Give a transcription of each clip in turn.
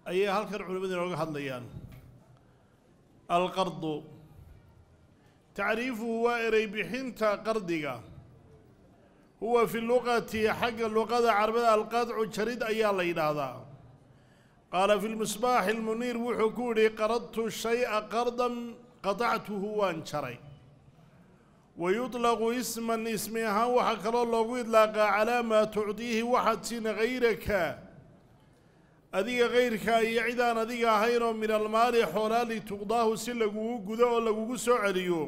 ayay halkan culimmadu inooga hadlayaan alqardu tacriifuhu waa erey bixinta qardiga huwa fi luqati xagga luqada carabada alqadcu jarid ayaa la yidhaahdaa qaala fi lmisbaaxi lmuniir wuxuu ku yidhi qaradtu shay'a qardan qatactuhu waan jaray wa yuطlaqu isman ismi ahaan waxaa kaloo loogu idlaaqaa calaa maa tucdiihi waxaad siin hayraka adiga kayrka iyo cidaan adiga ahayn oo min almaali xoolaa lituqdaahu si lagugu gudo oo lagugu soo celiyo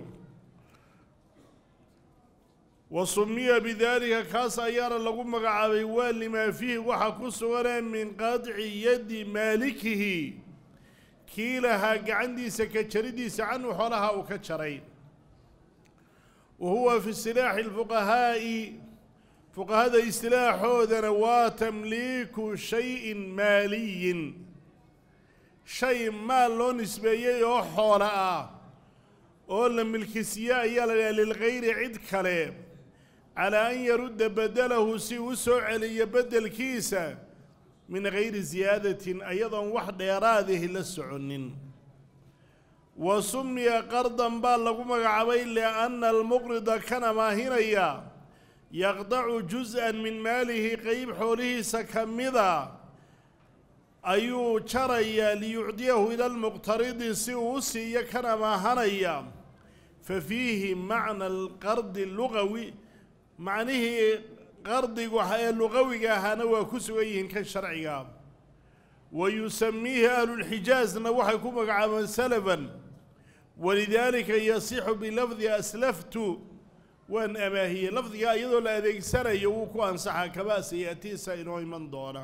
wa sumiya bidaalika kaas ayaana lagu magacaabay waa limaa fiihi waxaa ku suganee min qaadci yaddi maalikihi kii lahaa gacantiisa ka jaridiisa canhu xoolaha uu ka jaray wa huwa fi istilaaxi lfuqahaa'i fuqahada istilaaxoodana waa tamliiku shayin maaliyin shay maal loo nisbeeyey oo xoola ah oo la milkisiye ayaa la dhaha lilgayri cid kale calaa an yarudda bedelahu si u soo celiyo beddelkiisa min gayri siyaadatin ayadoon wax dheeraadihi la soconin wa sumiya qardan baa lagu magacaabay lianna almuqrida kan amaahinaya yaqdacu jus-an min maalihi qeyb xoolihiisa ka mida ayuu jarayaa liyucdiyahu ila lmuqtaridi si uu u siiyo kan amaahanaya fa fiihi macna alqardi lugawi macnihii qardigu ee luqawiga ahaana waa ku sugan yihiin kan sharciga wa yusamiihi ahlulxijaazna waxay ku magacaabeen salafan walidaalika yasixu bilafdi aslaftu waan amaahiyey lafdigaa iyadoo la adeegsanayo wuu ku ansaxaa kamaa sayaatiisa inoo iman doona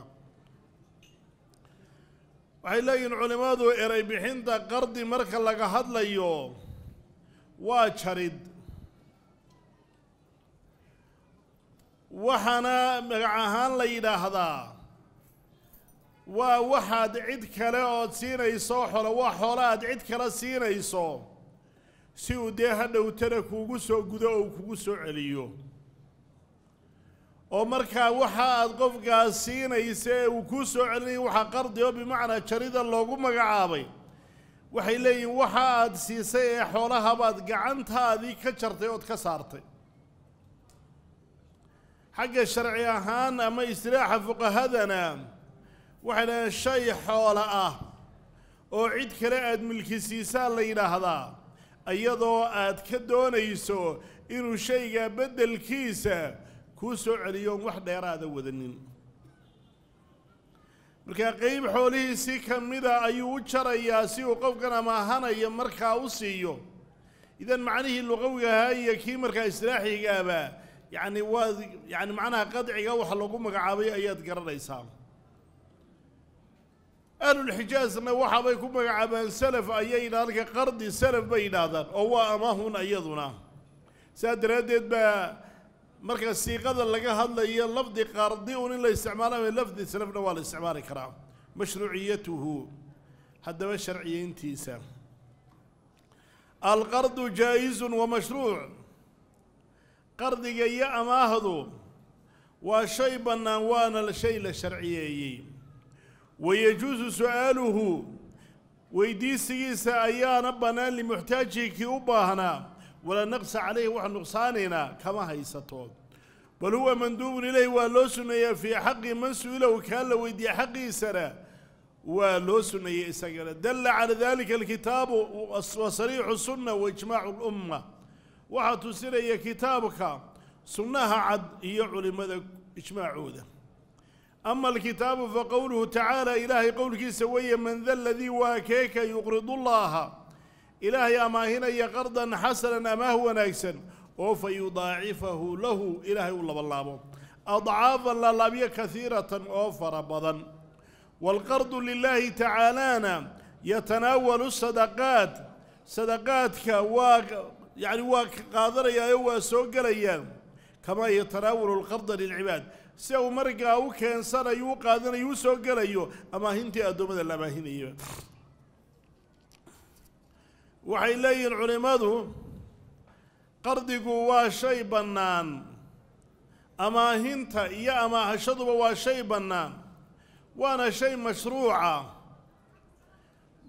waxay leeyihin culimmadu eray bixinta qardi marka laga hadlayo waa jarid waxaana magac ahaan la yidhaahdaa waa waxaad cid kale ood siinayso xolo waa xoolo aad cid kale siinayso si uu dee hadhowtana kuugu soo gudo oo kugu soo celiyo oo markaa waxa aad qofkaas siinaysa ee uu kuu soo celinayo waxaa qardi oo bimacnaa jarida loogu magacaabay waxay leeyihin waxa aad siisay ee xoolahabaad gacantaadii ka jartay ood ka saartay xagga sharci ahaan ama istilaaxa fuqahadana waxay dhahdeen shay xoola ah oo cid kale aada milkisiisaan la yidhaahdaa iyadoo aad ka doonayso inuu shaygaa beddelkiisa kuu soo celiyoon wax dheeraada wadanin markaa qeyb xoolihiisii ka mida ayuu u jarayaa si uu qofkan amaahanaya markaa u siiyo idan macnihii luqawiga ahaa iyo kii markaa istilaaxigaaba yacni waa yacni macnaha qadciga waxa lagu magacaabay ayaad garanaysaa ahlulxijaazna waxaabay ku magacaabaan salaf ayay yidhahdaan halka qardi salaf bay yidhaahdaan oo waa amahun iyaduna saas daraaddeed baa marka siiqada laga hadlayo lafdi qardi un in la isticmaalayo lafdi salafna waa la isticmaali karaa mashruuciyatuhu haddaba sharciyeyntiisa alqardu jaa-izun wa mashruuc qardiga iyo amaahdu waa shay bannaan waana shay la sharciyeeyey wayajuusu su-aaluhu weydiisigiisa ayaana bannaan limuxtaajihi kii u baahnaa walaa naqsa calayhi wax nuqsaanayna kama haysato bal huwa manduubun ilayh waa loo sunneeyaa fii xaqi man su-ilahu kaa la weydiiye xaqiisana waa loo sunneeyey isagana dalla cala dalika alkitaabu wa sariixu sunna wa ijmaacu lumma waxaa tusinaya kitaabka sunnaha cad iyo culimmada ijmaacooda ama alkitaabu faqowluhu tacaala ilaahay qowlkiisa weeye man da ladii waa keeka yuqridu llaaha ilaahay amaahinaya qardan xasanan amaah wanaagsan oo fa yudaacifahu lahu ilaahay u labalaabo adcaafan laalaabyo kasiiratan oo fara badan waalqardu lilaahi tacaalaana yatanaawalu sadaqaat sadaqaadka waa yacni waa qaadanayaayo waa soo gelayaan kamaa yatanaawalu alqarda lilcibaad si uu markaa u keensanayo u qaadanayo u soo gelayo amaahintii addoommada la amaahinayo waxay leeyihiin culimmadu qardigu waa shay bannaan amaahinta iyo amaahashaduba waa shay bannaan waana shay mashruuca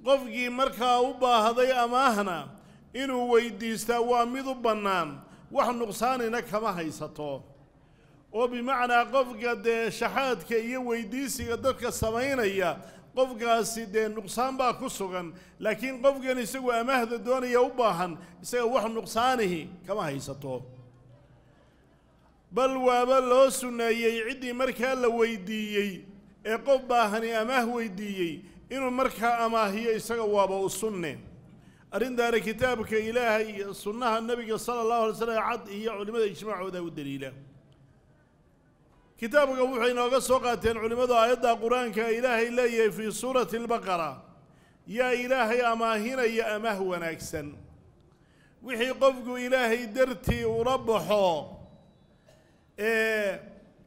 qofkii markaa u baahday amaahna inuu weydiistaa waa mid u bannaan wax nuqsaanina kama haysato oo bimacnaa qofka dee shaxaadka iyo weydiisiga dadka samaynaya qofkaasi dee nuqsaan baa ku sugan laakiin qofkan isagu amaahda doonaya u baahan isaga wax nuqsaanihi kama haysato bal waaba loo sunneeyey ciddii markaa la weydiiyey ee qof baahani amaah weydiiyey inuu markaa amaahiyo isaga waaba u sunne arrintaana kitaabka ilaahay iyo sunnaha nebiga sala allahu alay slam cad iyo culimmada ijmaacooda u daliila kitaabka wuxuu inooga soo qaateen culimmadu aayadda qur-aanka ilaahay leeyahay fii suurati albaqara yaa ilaahay amaahinaya amaah wanaagsan wixii qofku ilaahay dartii ula baxo ee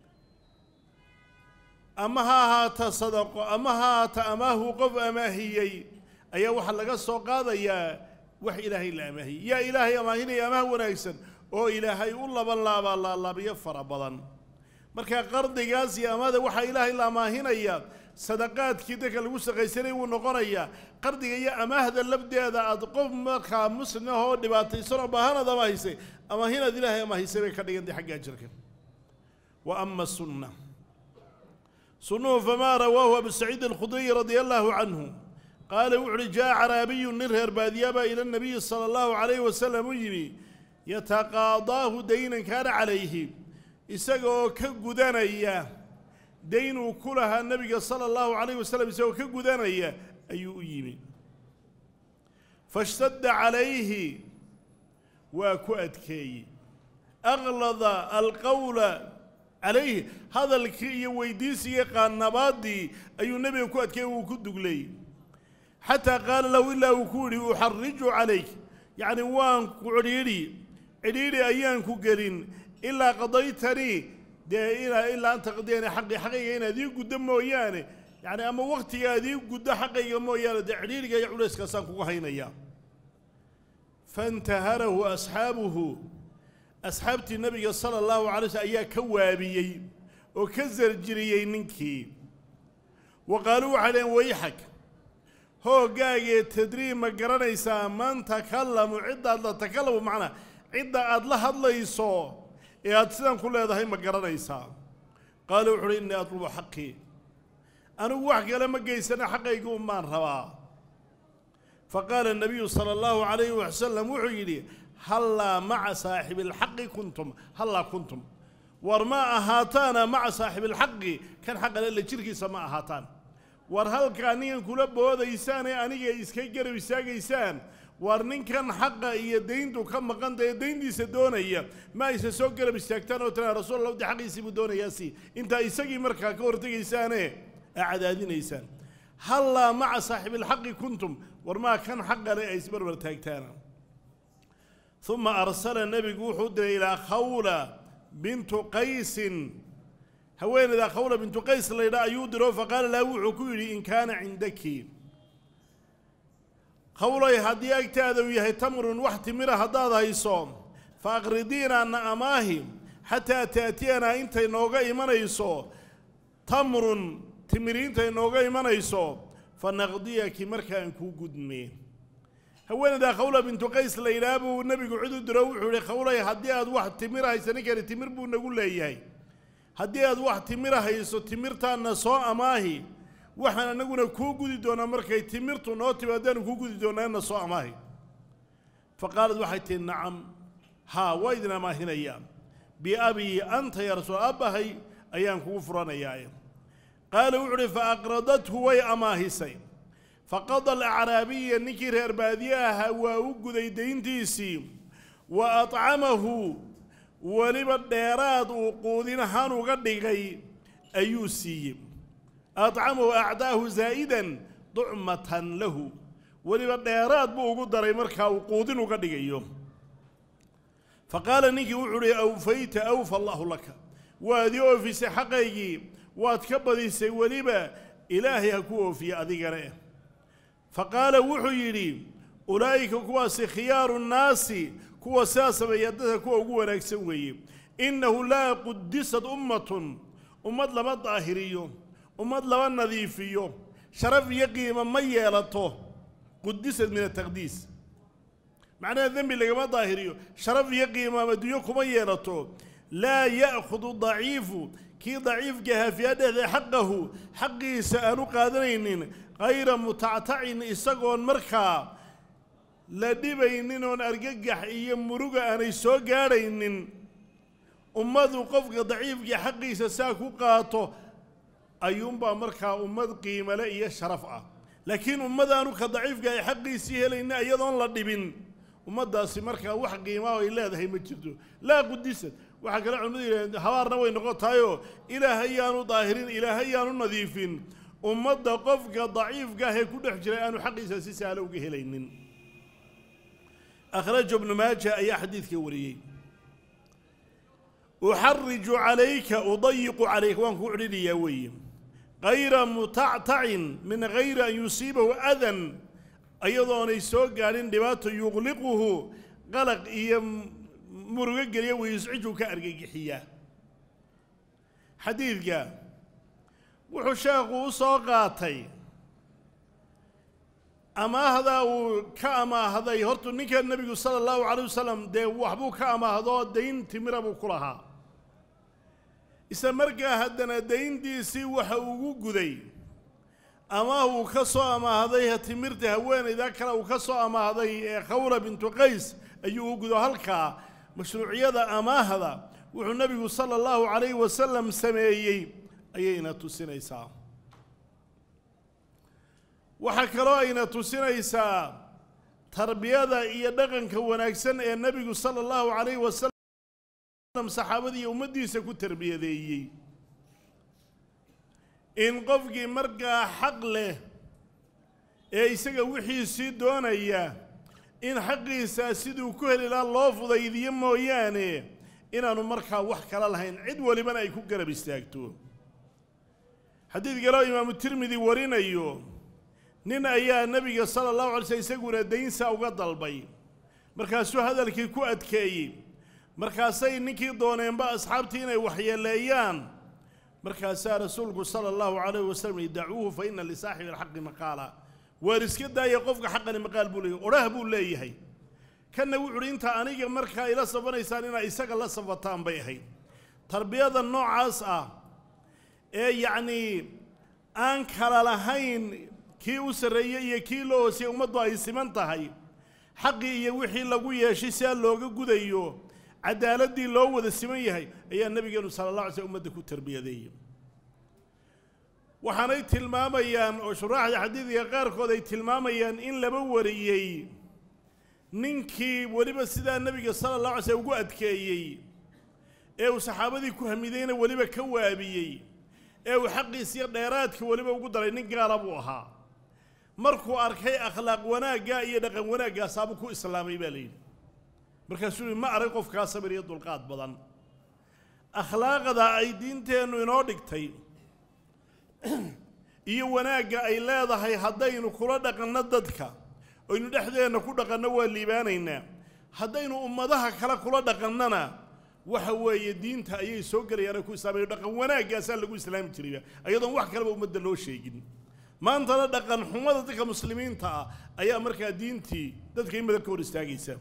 ama ha ahaata sadaqo ama ha ahaata amaahu qof amaahiyey ayaa waxaa laga soo qaadayaa wax ilaahay la amaahiyey yaa ilaahay amaahinaya amaah wanaagsan oo ilaahay u laban laabaa laalaabyo fara badan marka qardigaas iyo amaada waxaa ilaahay la amaahinaya sadaqaadkii dadka lagu saqaysanay wuu noqonayaa qardiga iyo amaahda labdeeda aad qof markaa muslim ah oo dhibaataysan oo baahanaad amaahisay amaahinaad ilaahay amaahisay bay ka dhigantay xagga ajirka wa ama sunna sunnuhu famaa rawaahu abu saciid alkhudriy radia allaahu canhu qaala wuxu uhi jaa caraabiyu nin reer baadiyaabaa ila nabiyi sala allahu calayhi wasalam u yimi yataqaadaahu daynan kaana calayhi isaga oo ka gudanaya daynuu ku lahaa nebiga sala allahu calayh wasalam isagoo ka gudanaya ayuu u yimi fashtadda calayhi waa ku adkeeyey aqlada alqowla calayhi hadalkii iyo weydiisiga qaannabaaddii ayuu nebiga ku adkeeyey wuu ku duglay xataa qaala lahu ilaa uu ku yidhi uxariju calayk yacni waan ku cidhiidhi cidhiidhi ayaan ku gelin ilaa qadaytanii dee inaa ilaa an taqdiyani xaqi xaqayga inaad ii guddo mooyaane yacni ama wakhtiga aad ii guddo xaqayga mooyaane dee cidhiidhiga iyo culayskaasaan kugu haynayaa faintaharahu asxaabuhu asxaabtii nebiga sala allahu calay slm ayaa ka waabiyey oo ka sarjiriyey ninkii wa qaaluu waxay dhaheen wayxag hooggaagee tadriib ma garanaysaa man takallamu ciddaad la takallamu macnaa cidda aad la hadlayso ee aad sidan ku leedahay ma garanaysaa qaala wuxu uhi innii atlubu xaqii anigu wax kale ma geysana xaqayga umaan rabaa fa qaala nabiyu sala allahu calayhi wasalam wuxuu yidhi hallaa maca saaxibi alxaqi kuntum hallaa kuntum war ma ahaataana maca saaxibi alxaqi kan xaqale la jirkiisa ma ahaataan war halkaa ninkan kula boodaysaan ee aniga iska garab istaagaysaan war ninkan xaqa iyo dayntu ka maqanta ee dayntiisa doonaya ma aysa soo garab istaagtaan oo tiraa rasuul allah de xaqiisii buu doonayaasi intaa isagii markaa ka hortegaysaane aa cadaadinaysaan hallaa maca saaxibilxaqi kuntum war maa kan xaqale ay isbarbar taagtaana uma arsala nebigu wuxuu diray ilaa khawla bintu qaysin haweeneyda khawla bintu qays laydha ayuu diro faqaala laha wuxuu ku yidhi in kaana cindaki hawlay haddii agtaada uu yahay tamrun wax timira haddaad hayso fa aqridiinaana amaahi xataa taatiyanaa intay nooga imanayso tamrun timiri intay nooga imanayso fa naqdiyaki markaan kuu gudme haweeneydaa khawla bintu qays la yidhaha buu nebigu cid u diro wuxuu yihi khawlay haddii aad wax timira hayso ninkani timir buu nagu leeyahay haddii aad wax timira hayso timirtaana soo amaahi waxaan anaguna kuu gudi doonaa markay timirtu noo timaadaanu kuu gudi doonaana soo amaahi fa qaalad waxay tihi nacam haa waa idin amaahinayaa biabii anta ya rasuul abbahay ayaan kugu furanayaaye qaala wuxu uhi fa aqradathu way amaahisay faqada alacraabiya ninkii reer baadiye ahaa waa u guday dayntiisii wa acamahu weliba dheeraad uu quudin ahaan uga dhigay ayuu siiyey acamahu acdaahu zaa'idan ducmatan lahu weliba dheeraad buu ugu daray markaa uu quudin uga dhigayo fa qaala ninkii wuxuu uhi awfayta awfa allahu laka waad ii oofisay xaqaygii waad ka badisay weliba ilaahay ha ku oofiye adigane fa qaala wuxuu yidhi ulaa'ika kuwaasi khiyaaru nnaasi kuwa sidaa sameeya dadka kuwa ugu wanaagsan weeye innahu laa qudisad ummatun ummad lama daahiriyo ummad lama nadiifiyo sharaf iyo qiimo ma yeelato qudisad min ataqdiis macnaha dembi lagama daahiriyo sharaf iyo qiimaam adduunyo kuma yeelato laa ya'khudu daciifu kii daciifkahaa fiiha dhexdeed xaqahu xaqiisa aanu qaadanaynin hayra mutactacin isagoon markaa la dhibaynin oon argagax iyo muruga aanay soo gaadhaynin ummadu qofka daciifkii xaqiisa saa ku qaato ayuunbaa markaa ummad qiimale iyo sharaf ah laakiin ummadaanu ka daciifka ay xaqiisii helayna iyadoon la dhibin ummaddaasi markaa wax qiimaa ay leedahay ma jirto laa qudisad waxaa kale culimmadu yidhahdeen habaarna way noqon tahayoo ilaahay yaanu daahirin ilaahay yaanu nadiifin ummadda qofka daciifka ah ee ku dhex jira aanu xaqiisa si sahlo uga helaynin akhraja ibnu maaja ayaa xadiidka wariyey uxariju calayka udayiqu calayka waan kuu cidhinayaa weeye kayra mutactacin min gayri an yusiibahu adan ayadoonay soo gaadhin dhibaato yuqliquhu qalaq iyo murugo geliya wayuscijuu ka argagixiyaa xadiidka wuxuu sheekhu u soo qaatay amaahdaa uu ka amaahday hortu ninka nebigu sala allahu calay wasalam dee waxbuu ka amaahdoo dayn timira buu ku lahaa isla markaa haddana dayntiisii waxa ugu guday amaah uu ka soo amaahday timirta haweenayda kale uu ka soo amaahday ee khawra bintu qays ayuu u gudo halkaa mashruuciyada amaahda wuxuu nebigu sala allahu calayhi wasalam sameeyey ayayna tusinaysaa waxaa kaloo ayna tusinaysaa tarbiyada iyo dhaqanka wanaagsan ee nebigu sala allahu calayhi wasalam saxaabadii iyo ummaddiisa ku tarbiyadeeyey in qofkii markaa xaq leh ee isaga wixiisii doonaya in xaqiisa siduu ku heli lahaa loo fudaydiyo mooyaane inaanu markaa wax kala lahayn cid walibana ay ku garab istaagto xadiid kaloo imaamu tirmidi warinayo nin ayaa nebiga sala allahu alay slm isaguna daynsa uga dalbay markaasuu hadalkii ku adkeeyey markaasay ninkii dooneenba asxaabtii inay waxyeeleeyaan markaasaa rasuulku sala allahu calayh wasalam yihi dacuuhu fa ina lisaaxibi alxaqi maqaala waar iska daaya qofka xaqani maqaal buu leeyahy odhah buu leeyahay kanna wuxu uhi inta aniga markaa ila safanaysaan inaa isaga la safataan bay ahayd tarbiyada noocaas ah ee yacnii aan kala lahayn kii u sarreeyey iyo kii loo hoosiyey ummaddu ay siman tahay xaqii iyo wixii lagu yeeshay siaa looga gudayo cadaaladii loo wada siman yahay ayaa nebigeenu sala allah alay slm ummadda ku tarbiyadeeyey waxaanay tilmaamayaan oo shuraaxda xadiidka qaarkood ay tilmaamayaan in laba wariyey ninkii weliba sidaa nebiga sala allah alay slm ugu adkeeyey ee uu saxaabadii ku hamidayna weliba ka waabiyey ee uu xaqiisiyo dheeraadka weliba ugu daray nin gaala buu ahaa markuu arkay akhlaaq wanaaggaa iyo dhaqan wanaaggaasaabu ku islaamay baa layidhi markaasuu yihi ma arag qofkaa sabir iyo dulqaad badan akhlaaqda ay diinteennu inoo dhigtay iyo wanaagga ay leedahay haddaynu kula dhaqanno dadka aynu dhexdeenna ku dhaqanno waa liibaanaynaa haddaynu ummadaha kale kula dhaqannana waxa weeye diinta ayay soo gelayaanay ku islaamayo dhaqan wanaaggaasaa lagu islaami jiraya ayadoon wax kaleba ummadda loo sheegin maantana dhaqan xumada dadka muslimiinta ah ayaa markaa diintii dadka in badan ka hor istaagaysa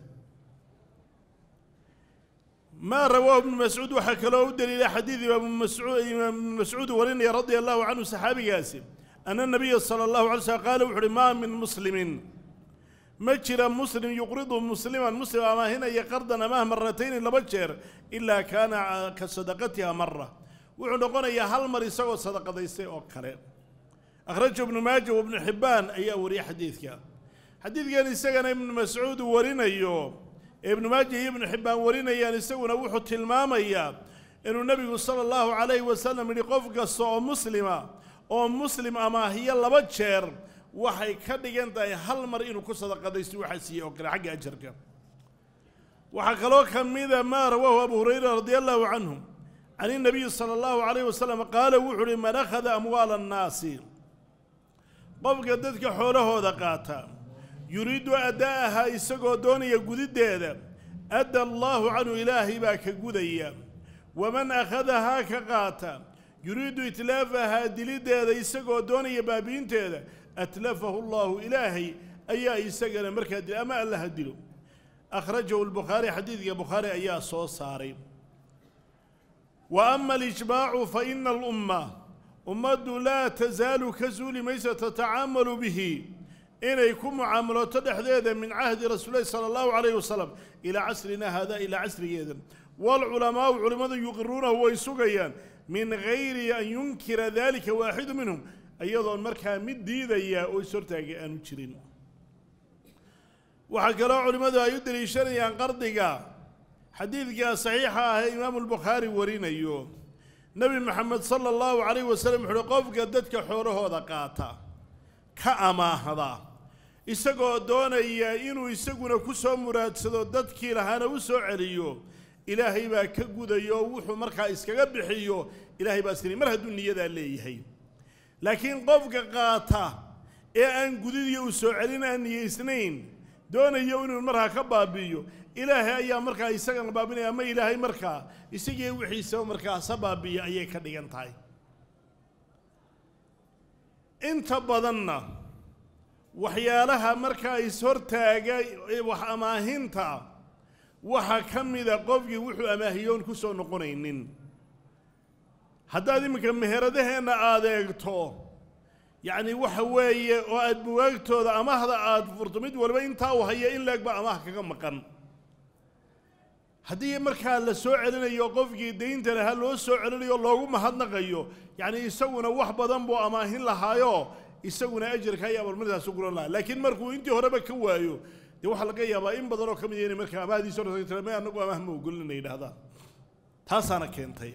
ما رواه ابن مسعود وحكى دليل حديث ابن مسعود ابن مسعود ورني رضي الله عنه صحابي قاسم أن النبي صلى الله عليه وسلم قال وحري ما من مسلم مجرى مسلم يقرض مسلما مسلم أما هنا يقرض أماه مرتين لبجر إلا كان كصدقتها مرة وعنقنا يا هل مر يسوى صدقة يسوى أوكله أخرجه ابن ماجه وابن حبان أي وري حديثك حديث كان يسجن ابن مسعود ورنا يوم ibnu maaja iyo ibnu xibbaan warinayaan isaguna wuxuu tilmaamayaa inuu nebigu sala allahu calayhi wasalam yidhi qof kasta oo muslima oo muslim amaahiyo laba jeer waxay ka dhigan tahay hal mar inuu ku sadaqadaysto waxaa siiyey oo kale xagga ajarka waxaa kaloo ka mida maa rawaahu abu hurayra radia allahu canhu can inabiyi sala allahu calayhi wasalam qaala wuxuu uhi man akhada amwaala annaasi qofka dadka xoolahooda qaata yuriidu addaa'ahaa isagoo doonaya gudiddeeda adda allaahu canhu ilaahay baa ka gudaya waman akhadahaa ka qaata yuriidu itlaafahaa diliddeeda isagoo doonaya baabi'inteeda atlafahu allaahu ilaahay ayaa isagana markaa dila ama alla ha dilo akhrajahu lbukhaari xadiidka bukhaari ayaa soo saaray wa ama alijmaacu fa ina alumma ummaddu laa tasaalu ka suuli maysa tatacaamalu bihi inay ku mucaamaloto dhexdeeda min cahdi rasuulilahi sala allahu calayhi wasalam ilaa casrina hada ilaa casrigeeda waalculamaau culimmadu yuqiruunahu way sugayaan min gayri an yunkira dalika waaxidu minhum iyadoon markaa mid diidaya oo ishortaagay aanu jirin waxaa kaloo culimmadu ay u deliishanayaan qardiga xadiidka saxiixa ah ee imaamu lbukhaari warinayo nebi maxamed sala allahu calayh wasalam wuxuuhi qofka dadka xoolahooda qaata ka amaahda isagoo doonaya inuu isaguna ku soo muraadsado dadkii lahaana u soo celiyo ilaahay baa ka gudayo wuxuu markaa iskaga bixiyo ilaahay baa sini mar hadduu niyadaa leeyahay laakiin qofka qaata ee aan gudidiyo u soo celin aan niyaysnayn doonayo inuu markaa ka baabi'iyo ilaahay ayaa markaa isagana baabinaya ama ilaahay markaa isagii wixiisaba markaa sa baabi'iya ayay ka dhigan tahay inta badanna waxyaalaha markaa ishortaaga wax amaahinta waxaa ka mida qofkii wuxuu amaahiyoon ku soo noqonaynin haddaad iminka meheradaheenna aada eegto yacni waxa weeye oo aad buwaagtooda amahda aada furto mid walba intaa uu haya in leeg baa amaah kaga maqan haddii markaa la soo celinayo qofkii daynta lahaa loo soo celinayo loogu mahadnaqayo yacni isaguna wax badan buu amaahin lahaayo isaguna ajarka iyo abalmartaasu guran lahaa laakiin markuu intii horeba ka waayo dee waxaa laga yaabaa in badanoo ka mid inay markaa amahdiisa hor ma anagu amaah ma ogolin inay yidhahdaan taasaana keentay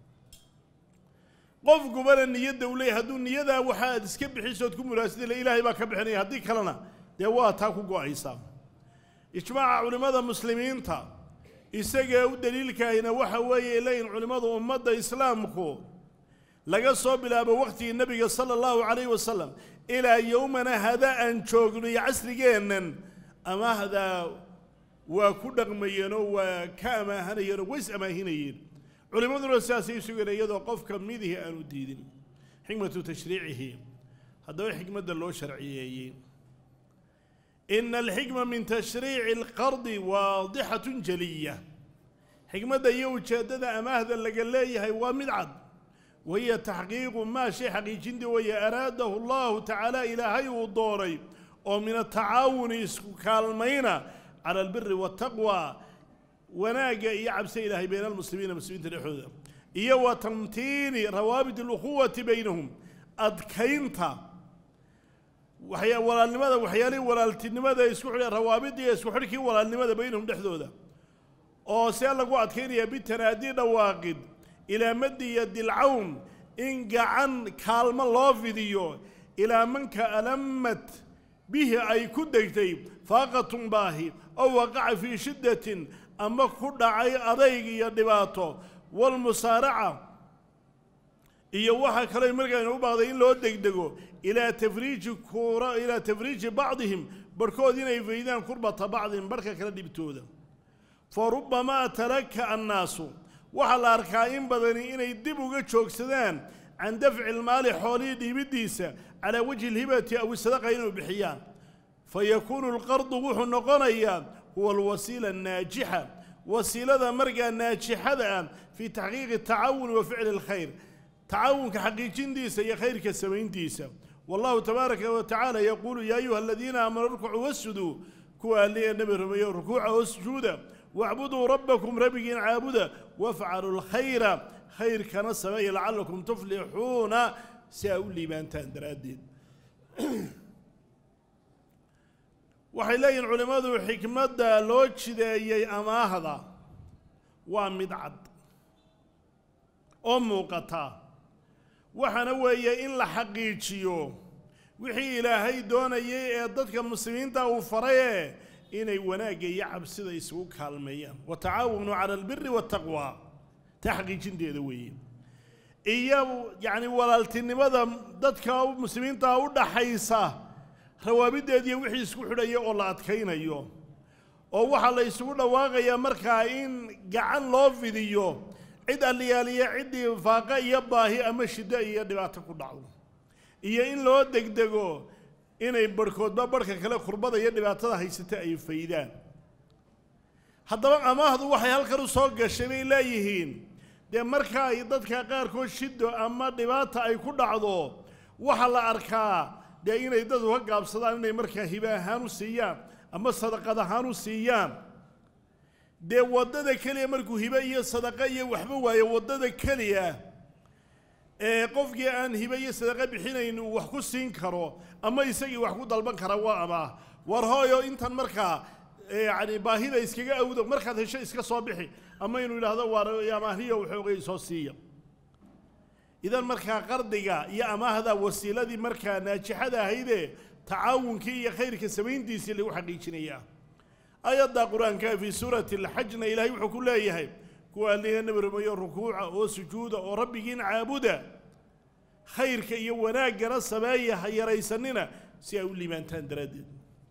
qofkubana niyadda u leeyahy hadduu niyadaa waxa aad iska bixisood ku muraasida ilaahay baa ka bixinaya haddii kalena dee waa taa ku go-aysa ijmaaca culimmada muslimiinta isagee u daliilkaahina waxa weeye leeyihin culimmadu ummadda islaamku laga soo bilaabo waqtigii nebiga sala allahu calayhi wasalam ilaa yowmana hada aan joogno iyo casrigeennan amaahdaa waa ku dhaqmayeenoo waa ka amaahanayeenoo ways amaahinayeen culimmaduna sidaasay u sugeen iyadoo qofka midihii aanu diidin xikmatu tashriicihi haddaba xikmadda loo sharciyeeyey ina alxikma min tashriici alqardi waadixatun jaliya xikmadda iyo ujeeddada amaahda laga leeyahay waa mid cad wahiya taxqiiqu maa shay xaqiijintii weeye araadahu allahu tacaala ilaahay uu doonay oo min atacaawuni isku kaalmayna cala albiri waataqwa wanaagga iyo cabse ilaahay bayna almuslimiina muslimiinta dhexdooda iyo wa tamtiini rawaabit alukhuwati baynahum adkaynta waxya walaalnimada waxyaalihii walaaltinimada isku xidha rawaabidda iyo isku xidhkii walaalnimada baynahum dhexdooda oo see lagu adkaynaya bitanaadii dhawaaqid ilaa maddi iyo dilcawn in gacan kaalmo loo fidiyo ilaa manka alamad bihi ay ku degtay faaqatun baahi oo waqaca fii shiddatin ama ku dhacay adayg iyo dhibaato walmusaaraca iyo waxaa kaloo markaaynu u baaqday in loo degdego ilaa tafriiji kuura ilaa tafriiji bacdihim barhkood inay faydaan kurbata bacdihim barhka kala dhibtooda fa rubbamaa talaka annaasu waxaa la arkaa in badani inay dib uga joogsadaan can dafci ilmaali xoolihii dhiibiddiisa calaa wajhi alhibati aw sadaqa inuu bixiyaan fa yakuunu alqardu wuxuu noqonayaa huwa alwasiila annaajixa wasiilada markaa naajixada ah fii taxqiiqi tacaawuni wa ficli alkhayr tacaawunka xaqiijintiisa iyo khayrka samayntiisa wallahu tabaaraka wa tacaala yaquulu yaa ayuha aladiina aamanuu rukcuu wasjuduu kuwa alliya nebi rumeeyo rukuuca wasjuuda wacbuduu rabbakum rabbigiin caabuda wafcaluu lkhayra khayrkana sameeya lacalakum tuflixuuna si aa u liibaantaan daraaddeed waxay leeyihin culimmadu xikmadda loo jideeyey amaahda waa mid cad oo muuqata waxaana weeye in la xaqiijiyo wixii ilaahay doonayay ee dadka muslimiinta uu faraye inay wanaagga iyo cabsida isugu kaalmeeyaan wa tacaawanu cala albiri waataqwa taa xaqiijinteeda weeye iyo yacni walaaltinimada dadka muslimiinta u dhaxaysa rawaabideediiyo wixii isku xidhaya oo la adkaynayo oo waxaa la isugu dhawaaqayaa markaa in gacan loo fidiyo cid alliyaaliya ciddii faaqa iyo baahi ama shiddo iyo dhibaato ku dhacdo iyo in loo degdego inay barhkoodba barhka kale kurbada iyo dhibaatada haysata ay faydaan haddaba amaahdu waxay halkan u soo gashay bay leeyihiin dee marka ay dadka qaarkood shido ama dhibaata ay ku dhacdo waxaa la arkaa dee inay dad uga gaabsadaan inay markaa hibe ahaan u siiyaan ama sadaqad ahaan u siiyaan dee waddada keliya markuu hibe iyo sadaqa iyo waxba waayo waddada keliya ee qofkii aan hibe iyo sadaqa bixinayn uu wax ku siin karo ama isagii wax ku dalban kara waa amaah war hooyo intan markaa yacni baahida iskaga awdo markaad hesho iska soo bixi ama inuu yidhaahdo waar amaahiyo waxoogay soo siiya idan markaa qardiga iyo amaahda wasiiladii markaa naajixada ahaydee tacaawunkii iyo khayrka samayntiisii lagu xaqiijinayaa ayadda qur-aanka fii suurati alxajna ilaahay wuxuu ku leeyahay kuwa alliga nabi rumeeyo rukuuca oo sujuuda oo rabbigiin caabuda khayrka iyo wanaaggana sameeya ha yaraysanina si ay u liibaantaan daraaddeed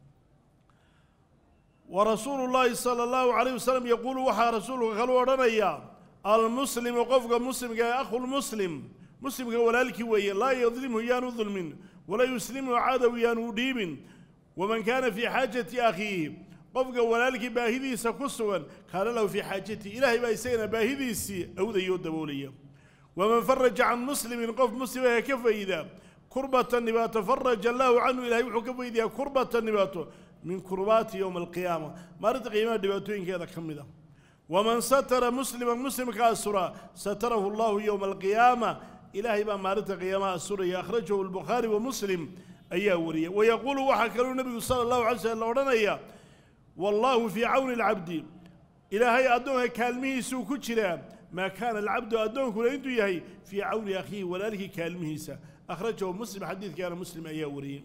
wa rasuulu llaahi sala allahu calayh wasalam yaquulu waxaa rasuulka kalu odhanayaa almuslimu qofka muslimka ee akhulmuslim muslimka walaalkii weeye laa yadlimhu yaanu dulmin walaa yuslimhu cadow yaanu dhiibin waman kaana fii xaajati akhiihi qofka walaalkii baahidiisa ku sugan kaana lahu fii xaajatihi ilaahay baa isagana baahidiisii awdaya oo daboolaya waman faraja can muslimin qof muslimaha ka fayda kurbatan dhibaato faraja allaahu canhu ilahay wuxuu ka faydayaa kurbatan dhibaato min kurbaati yowma alqiyaama maalinta qiimaha dhibaatooyinkeeda ka mid a waman satara musliman muslimka asura satarahu allahu yowma alqiyaama ilaahay baa maalinta qiyaamaha asuraya akhrajahu albukhaari wa muslim ayaa wariyay wayaquulu waxaa kaluu nebigu sala allahu alay slm la odhanaya wallaahu fii cawni alcabdi ilaahay addoonka kaalmihiisuu ku jiraa maa kaana alcabdu addoonkuna intuu yahay fii cawni akhiihi walaalkii kaalmihiisa akhrajahu muslim xadiidkaana muslim ayaa wariyey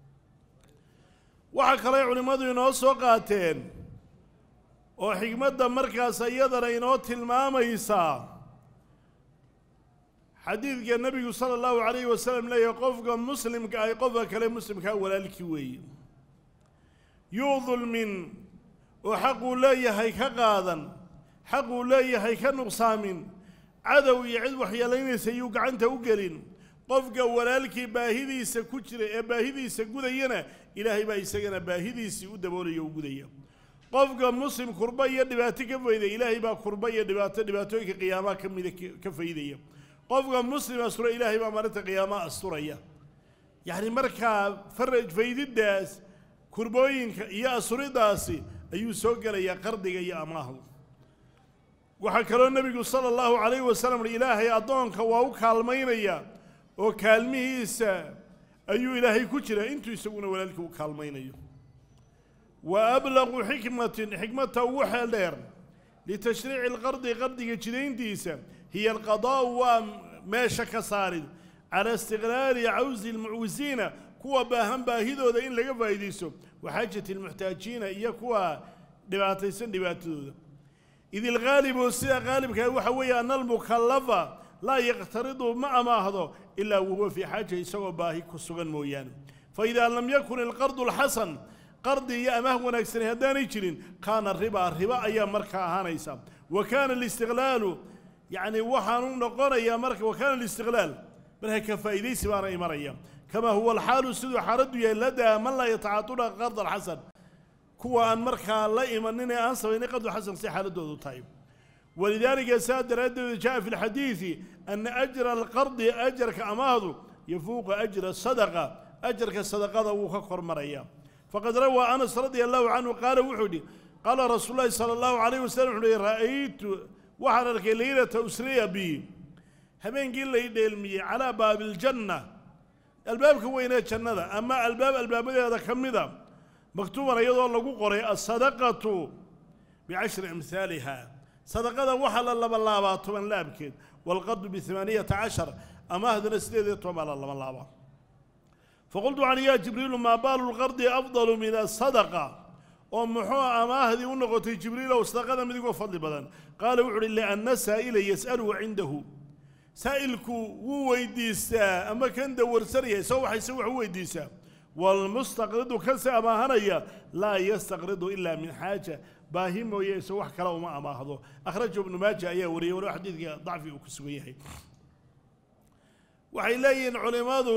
waxaa kaley culimmadu inoo soo qaateen oo xigmadda markaas iyadana inoo tilmaamaysaa xadiidka nebigu sala allahu calayhi wasalam leeyahay qofka muslimka ay qofka kale muslimkaa walaalkii weeye yuu dulmin oo xaquu leeyahay ka qaadan xaquu leeyahay ka nuqsaamin cadow iyo cid waxyeelaynaysa yuu gacanta u gelin qofka walaalkii baahidiisa ku jira ee baahidiisa gudayana ilaahay baa isagana baahidiisii u daboolaya u gudaya qofka muslim kurba iyo dhibaato ka faydaya ilaahay baa kurba iyo dhibaato dhibaatooyinka qiyaamaha ka mida ka faydaya qofka muslim astura ilaahay baa maalinta qiyaamaha asturaya yacni markaa faraj faydiddaas kurbooyinka iyo asuridaasi ayuu soo gelayaa qardiga iyo amaahdu waxaa kaloo nebigu sala allahu calayhi wasalam uhi ilaahay addoonka waa u kaalmaynaya oo kaalmihiisa ayuu ilaahay ku jiraa intuu isaguna walaalkii u kaalmaynayo wa ablaqu xikmatin xikmata ugu xeel dheer litashriici alqardi qardiga jidayntiisa hiya alqadaa'u waa meesha ka saarid calaa istiqlaali cawsi almucwisiina kuwa baahan baahidooda in laga faa'iidaysto wa xaajati almuxtaajiina iyo kuwa dhibaataysan dhibaatadooda id ilghaalibu sida qaalibkaa waxa weeye ana almukallafa laa yaqtaridu ma amaahdo ilaa wahuwa fii xaaja isagoo baahi ku sugan mooyaane faidaa lam yakun ilqardu alxasan qardi iyo amaah wanaagsani haddaanay jirin kaana ribaa riba ayaa markaa ahaanaysa wa kaana alistiqlaalu yacni waxaanu noqonayaa marka wa kaana alistiqlaal marka ka faa'iidaysi baana imanaya kamaa huwa alxaalu siduu xaaladdu yahay ladaa man laa yatacaatuna qarda alxasan kuwa aan markaa la imanin ee aan samaynin qardu xasan si xaaladoodu tahay walidaalika saa daraaddeed jaa fi lxadiidi ana ajra alqardi ajarka amaahdu yafuuqa ajra sadaqa ajarka sadaqada wuu ka kormaraya faqad rawaa anas radia allahu canhu qaala wuxuu yidhi qaala rasuulu llahi sala allahu calayh wasalam wuxuu yihi ra'aytu waxaan arkay leylata usriya bi habeenkii lay dheelmiyey calaa baabi aljanna albaabka weynee jannada ama albaab albaabadeeda ka mida maktuuban iyadoo lagu qoray asadaqatu bicashri amhaaliha sadaqada waxaa la labalaabaa toban laabkeed waalqardu biamaaniyata cashar amaahdana sideed iyo toban baa la laba laabaa faqultu waxaan yaa jibriilu maa baalu lqardi afdalu min asadaqa oo muxuu amaahdii u noqotay jibriilow sadaqada midigoo fadli badan qaala wuxu uhi lianna saa'ila yas'aluhu cindahu saa'ilku wuu weydiistaa ama kan dawarsanaya isagoo waxayse wax u weydiisaa waalmustaqridu kanse amaahanaya laa yastaqridu ilaa min xaaja baahi mooye isagoo wax kale uma amaahdo akhrajahu ibnu maaja ayaa wariyey walow xadiidka dacfi uu ku sugan yahay waxay leeyihiin culimmadu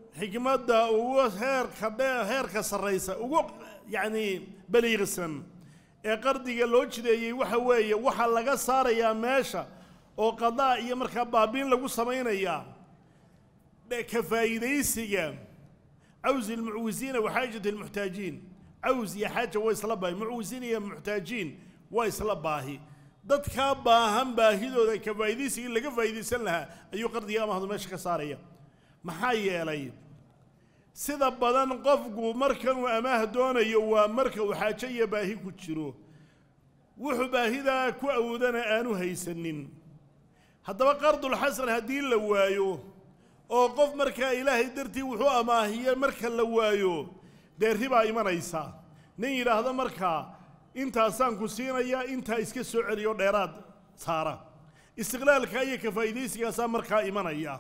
xikmadda ugu heerka dhe heerka sarraysa ugu yacni baliiqsan ee qardiga loo jideeyey waxa weeye waxaa laga saarayaa meesha oo qadaa iyo markaa baabiin lagu samaynayaa ka faa'iidaysiga cawsi almucwisiina wa xaajati almuxtaajiin caws iyo xaaja waa isla baahi mucwisiin iyo muxtaajiin waa isla baahi dadkaa baahan baahidooda ka faa'iidaysigii laga faa'iidaysan lahaa ayuu qardiga amahdu meesha ka saaraya maxaa yeelay sida badan qofku markanuu amaah doonayo waa marka uu xaajo iyo baahi ku jiro wuxuu baahidaa ku awoodana aanu haysanin haddaba qardulxasan haddii la waayo oo qof markaa ilaahay dartii wuxuu amaahiye marka la waayo dee ribaa imanaysa nin yidhaahdo markaa intaasaan ku siinayaa intaa iska soo celiyo dheeraad saara istiqlaalka iyo ka faa'iidaysigaasaa markaa imanaya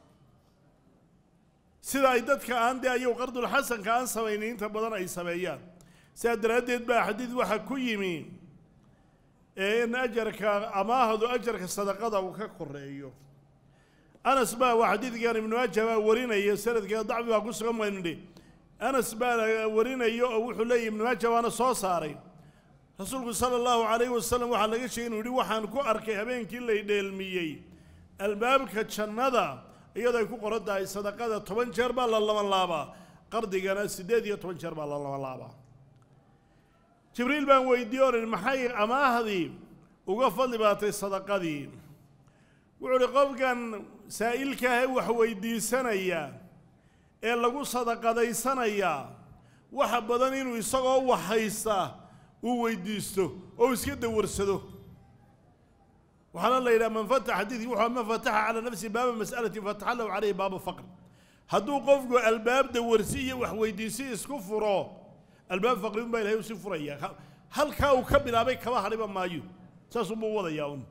sida ay dadka aan dee ayagu qardulxasanka aan samaynin inta badan ay sameeyaan sidaa daraaddeed baa xadiid waxaa ku yimi ee in ajarka amaahdu ajarka sadaqada uu ka koreeyo anas baa waa xadiidkan ibnu maaja baa warinaya sanadkeeda dacfi baa ku sugan maynidhi anas baa warinaya oo wuxuu leeyahy ibnu maaja waana soo saaray rasuulku sala allahu calayhi wasalam waxaa laga sheegay inuu yihi waxaan ku arkay habeenkii lay dheelmiyey albaabka jannada iyadoo ay ku qoran tahay sadaqada toban jeer baa la laban laabaa qardigana siddeed iyo toban jeer baa la laban laabaa jibriil baan weydiiye oran maxay amaahdii uga fadli baatay sadaqadii wuxuu uhi qofkan saa'ilkaahe wax weydiisanaya ee lagu sadaqadaysanayaa waxa badan inuu isagoo wax haysta uu weydiisto oo iska dawarsado waxaana la yidhaha man fataxa xadiidkii wuxuu man fataxa calaa nafsihi baaba mas'alatin fataxa lahu calayhi baaba faqr hadduu qofku albaab dawarsi iyo wax weydiisi isku furo albaab faqri un baa ilahay usi furaya halkaa uu ka bilaabay kaba hadhiba maayo saasuunbuu wadayaa un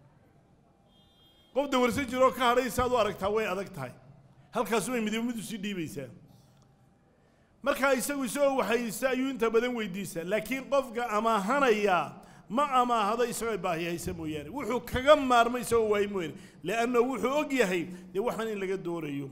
qof dawarsan jiroo ka hadhay saad u aragtaa way adag tahay halkaasu way midiba mid usii dhiibaysaa markaa isagu isagoo waxaysta ayuu inta badan weydiisaa laakiin qofka amaahanaya ma amaahado isagoo baahi haysa mooyaane wuxuu kaga maarmay isagoo waay mooyaane leanna wuxuu og yahay dee waxaan in laga doonayo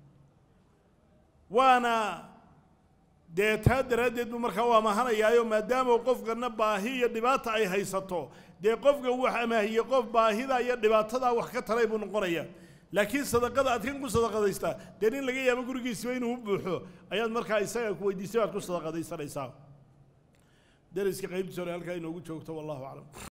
waana dee taa daraaddeed buu markaa u amaahanayaayo maadaama qofkana baahi iyo dhibaata ay haysato dee qofka wax amaahiyey qof baahida iyo dhibaatadaa wax ka taray buu noqonaya laakiin sadaqada aad kan ku sadaqadaystaa dee nin laga yaabo gurigiisiba inuu u buuxo ayaad markaa isaga ku weydiisay baad ku sadaqadaysanaysaa dariska qaybtiisa hore halkaa inoogu joogto wallahu aclam